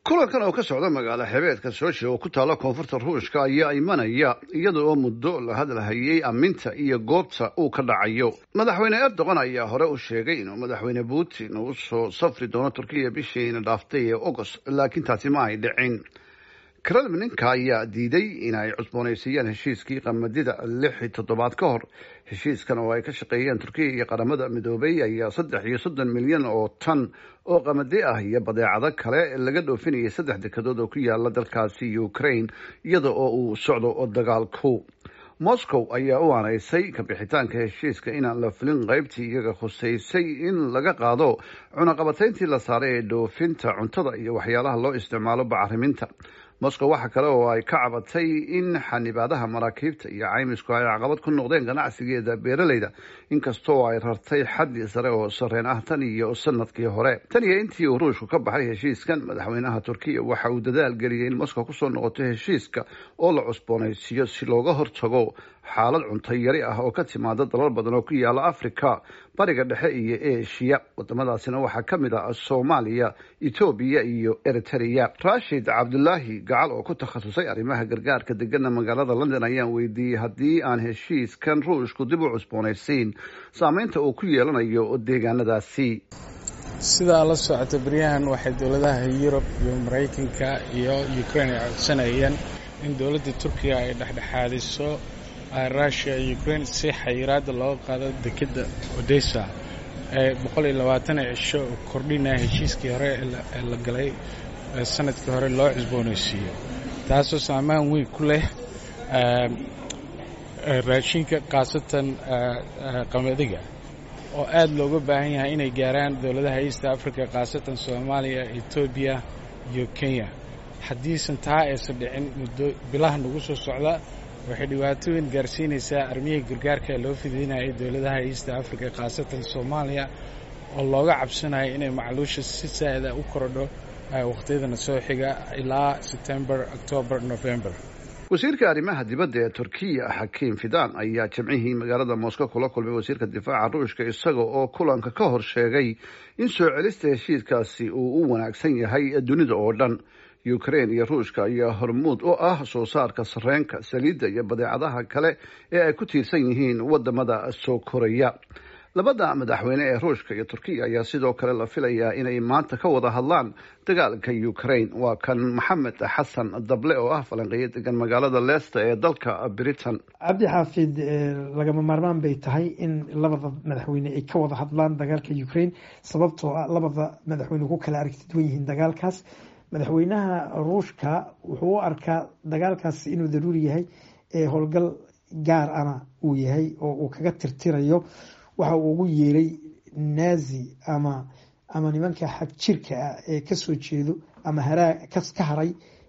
kulankan oo ka socda magaalo xebeedka sooshe oo ku taalla koonfurta ruushka ayaa imanaya iyada oo muddo la hadalhayay amminta iyo goobta uu ka dhacayo madaxweyne erdogan ayaa hore u sheegay inuu madaxweyne putin uu soo safri doono turkiya bishiina dhaaftay ee agost laakiin taasi ma ay dhicin kremlinka ayaa diiday in ay cusboonaysiiyaan heshiiskii qamadida lix toddobaad ka hor heshiiskan oo ay ka shaqeeyeen turkiya iyo qaramada midoobay ayaa saddex iyo soddon milyan oo tan oo qamadi ah iyo badeecado kale laga dhoofinayay saddex dekadood oo ku yaala dalkaasi ukraine iyada oo uu socdo dagaalku moscow ayaa u aanaysay kabixitaanka heshiiska inaan la fulin qaybtii iyaga khuseysay in laga qaado cunaqabatayntii la saaray ee dhoofinta cuntada iyo waxyaalaha loo isticmaalo bacriminta moscow waxa kale oo ay ka cabatay in xanibaadaha maraakiibta iyo caymisku ay caqabad ku noqdeen ganacsigeeda beeraleyda inkastoo ay rartay xaddi sare oo sareen ah tan iyo sanadkii hore tan iyo intii uu ruushku ka baxay heshiiskan madaxweynaha turkiya waxa uu dadaal geliyay in moscow kusoo noqoto heshiiska oo la cusboonaysiiyo si looga hortago xaalad cunto yari ah oo ka timaada dalal badan oo ku yaala africa bariga dhexe iyo eshiya wadamadaasina waxaa ka mid ah soomaaliya etoobiya iyo eritrea rashid cabdulaahi gacal oo ku takhasusay arrimaha gargaarka degana magaalada london ayaan weydiiyey haddii aan heshiiskan ruushku dib u cusboonaysiin saameynta uu ku yeelanayo deegaanadaasi sidaa la socota beryahan waxay dowladaha yurub iyo maraykanka iyo ukraine ay codsanayeen in dowladda turkiya ay dhexdhexaadiso rushia iyo ukraine si xayiraada looga qaado dekedda odessa ee boqol iyo labaatan cisho oo kordhinaya heshiiskii hore ee la galay sanadkii hore loo cusboonaysiiyo taasoo saamaan weyn ku leh raashinka khaasatan qamadiga oo aad looga baahan yahay inay gaaraan dowladaha east africa khaasatan soomaaliya etoobiya iyo kenya haddiisan taa aysan dhicin muddo bilaha nagu soo socda waxay dhibaatooyin gaarsiinaysaa armiyihii gargaarka ee loo fidiinayay dowladaha east africa khaasatan soomaaliya oo looga cabsanayo inay macluusha si saa'ida u korodho wakhtiyadana soo xiga ilaa sebtembar octoobar november wasiirka arrimaha dibadda ee turkiya xakiim fidan ayaa jimcihii magaalada moscow kula kulmay wasiirka difaaca ruushka isaga oo kulanka ka hor sheegay in soo celista heshiiskaasi uu u wanaagsan yahay dunida oo dhan ukraine iyo ruushka ayaa hormuud u ah soo saarka sareenka saliidda iyo badeecadaha kale ee ay ku tiirsan yihiin wadamada soo koraya labada madaxweyne ee ruushka iyo turkiya ayaa sidoo kale la filayaa inay maanta ka wada hadlaan dagaalka ukraine waa kan maxamed xasan dable oo ah falanqeeyo degan magaalada leicester ee dalka britain cabdi xaafid lagama maarmaan bay tahay in labada madaxweyne ay ka wada hadlaan dagaalka ukraine sababtoo ah labada madaxweyne ku kala aragti duwan yihiin dagaalkaas madaxweynaha ruushka wuxuu u arkaa dagaalkaas inuu daruuri yahay ee howlgal gaar ana uu yahay oo uu kaga tirtirayo waxa uu ugu yeeray nazi ama ama nimanka xag jirka ah ee kasoo jeedo ama haraa ka haray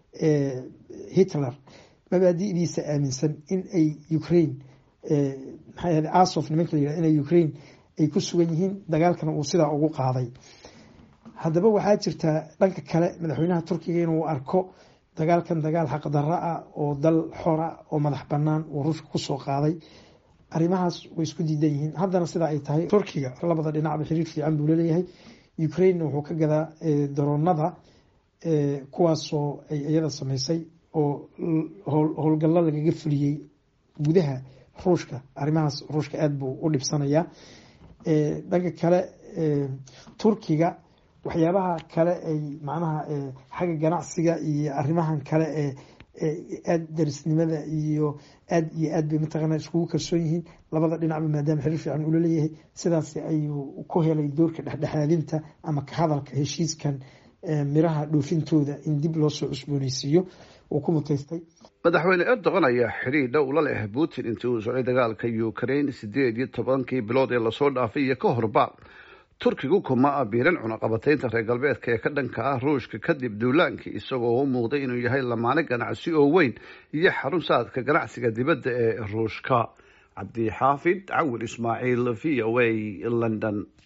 hitler mabaadi'diisa aaminsan in ay ukraine maxaa asof nimanka la yihah inay ukraine ay ku sugan yihiin dagaalkana uu sidaa ugu qaaday haddaba waxaa jirtaa dhanka kale madaxweynaha turkiga inuu arko dagaalkan dagaal xaqdarra ah oo dal xora oo madax banaan uu ruushka kusoo qaaday arrimahaas way isku diidan yihiin haddana sidaa ay tahay turkiga labada dhinacba xiriir fiican buu laleeyahay ukraine wuxuu ka gadaa daroonada kuwaasoo ay iyada sameysay oo howlgallo lagaga fuliyey gudaha ruushka arrimahaas ruushka aada buu u dhibsanayaa dhanka kale turkiga waxyaabaha kale ay macnaha xagga ganacsiga iyo arrimahan kale ee aada darisnimada iyo aad iyo aad bay mataqaana iskugu kalsoon yihiin labada dhinacba maadaama xiriir fiican ula leeyahay sidaas ayuu ku helay doorka dhexdhexaadinta ama ka hadalka heshiiskan miraha dhoofintooda in dib loo soo cusbooneysiiyo uu ku mutaystay madaxweyne erdogan ayaa xiriir dhow la leh putin intii uu socday dagaalka ukraine sideed iyo tobankii bilood ee lasoo dhaafay iyo ka horba turkigu kuma abiiran cunaqabataynta reer galbeedka ee ka dhanka ah ruushka kadib duulaankii isagoo u muuqday inuu yahay lamaane ganacsi oo weyn iyo xarun saadka ganacsiga dibadda ee ruushka cabdixaafid cawil ismaaciil v o a london